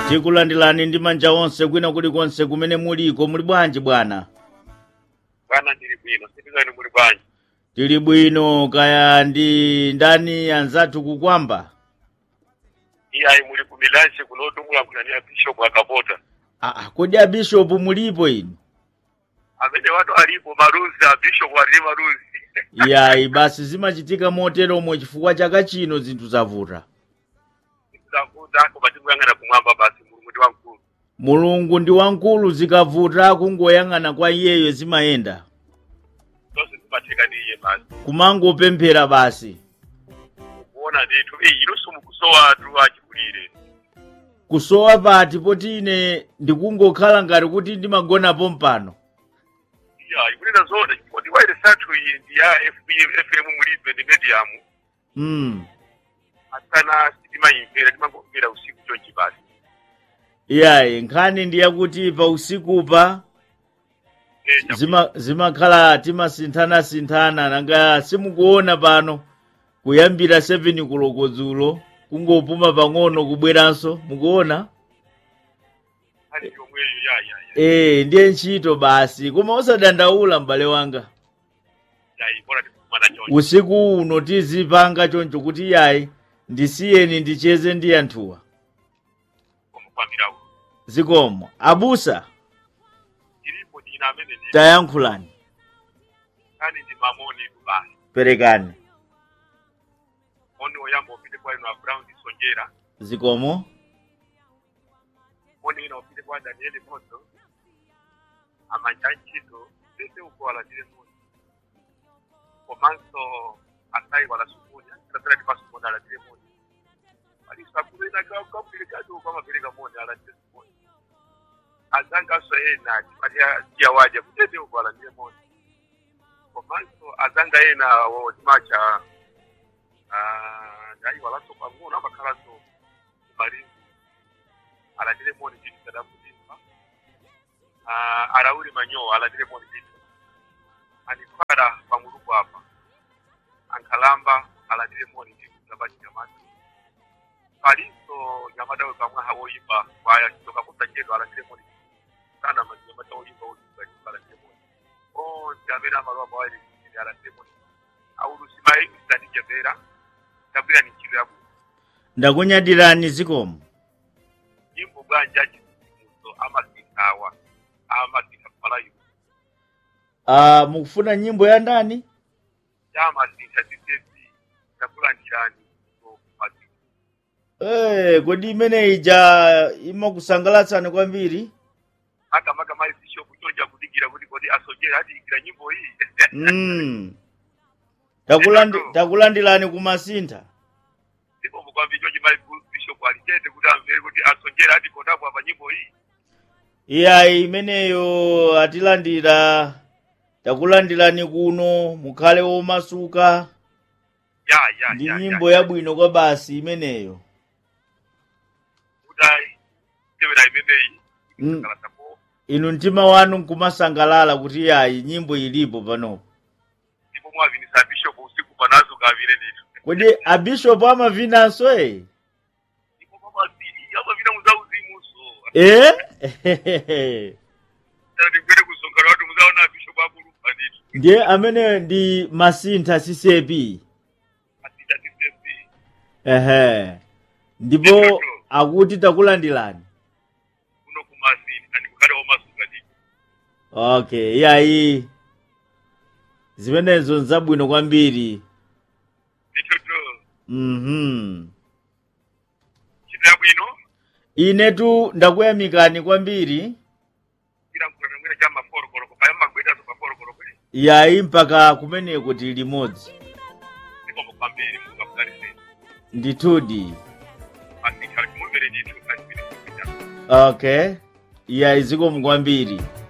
tikulandirani ndi manja onse kwina kulikonse kumene muliko muli bwanji bwana bwana ndili bwino sipizani muli bwanji tili bwino kaya ndi ndani anzathu kukwamba iyayi muli ku milansi kunotu mulankhulani bishop akapota aa kodi abishopu mulipo inu amene watu alipo maruzi a bishop ali maruzi yayi basi zimachitika moteromo chifukwa chaka chino zinthu zavuta zavuta koma tikuyang'ana kumwamba basi mulungu ndi wamkulu mulungu ndi wamkulu zikavuta kungoyang'ana kwa iyeyo zimayenda zonse zimatheka ndi iye basi kumangopemphera basi kuona ndithu iyi inunso mukusowa atu achikulire kusowa pati poti ine ndikungokhala ngati kuti ndimagonapo mpano iyayi kunena zona chifukwa waire sathu iyi ndi ya fm mulibe ndi medium mm. asana sitimayimvera timangomvera usiku chonchi basi iyayi nkhani ndi yakuti pa usikupa Eh, chakuti- zima zimakhala timasinthana-sinthana nanga simukuona pano kuyambira 7 koloko dzulo kungopuma pang'ono kubweranso mukuona hali yomweyo ya ya ya ee ndiye ntchito basi koma osadandaula m'bale wanga yayi bora tikumana chonchi usiku uno tizipanga choncho kuti yayi ndisiyeni ndicheze ndi anthuwa komufamira uno zikomo abusa ilipo dina amene ndi tayankhulani kani ndi mamoni tu basi perekani moni oyamba upite kwa ino abraund sonjera zikomo moni ina upite kwa danieli moto amanja ntchito pese uko alandire moni komanso asayi wala sukunya tatera tipaso moni alandire moni aliso akulu ina kakupereka tu kwamapereka moni alandire moni azanganso ena timatia tiya waja kutete uko alandire moni komanso azanga ena wo timacha ndayi walanso pang'ono amakhalanso kumalinzi alandire moni chinthu chadamudimba arauli manyowa alandire moni chinthu anikwara pamuluku apa ankhalamba alandire moni chinthu chabachi nyamata palinso nyamata we pamwe hawoyimba kwaya chizoka kusa chedu alandire moni sana manyamata woyimba woyimba alandire moni onse amene amalowa pawaili alandire moni aulusimayi isanijebera tabwira ni ntchito yabwino ndakunyadirani zikomo nyimbo bwanja chisimuso amasintawa amasinta kupalayo uh, mukufuna nyimbo ya ndani chamasinta sisesi takulandirani kumasiku hey, kodi imene ija imakusangalatsani kwambiri hata maka mali bishopu choja kudikira kuti kodi asojera adikira nyimbo iyi mm. Takulandi, takulandirani kumasintha ndipo mukwambi choji mali bishopu alichete kuti amvere kuti asojera adikodapo apa nyimbo iyi iyayi imeneyo atilandira takulandirani kuno mukhale womasuka ya ya ndi ya nyimbo ya, yabwino kwa basi imeneyo kudai tevera imeneyi Mm. kalasapo inu mtima wanu nkumasangalala kuti iyayi nyimbo ilipo panopo ndipo mwavinisa bishopu usiku panazo kavile ndithu kodi abishopu amavinanso e ndipo pamazili amavina muzauzimuso e ndikwere kusongana watu muzaona bishopu akulupa ndithu ndiye amene ndi masintha sisepi asita tisepi ehe ndipo akuti takulandirani kuno kumasini kandi kukhale womasuka ndithu okay iyayi zimenezo nzabwino kwambiri ndichoto mhm ntchito yabwino inetu ndakuyamikani kwambiri ila mkulana mwina cha maforokolo paya magwetazo maforokolo kwe iyayi mpaka kumeneko tili limodzi ndikombo kwambiri mungafudaliseni ndithudi masitha timumvere ndithu kachipiri kuita okay iyayi zikomo kwambiri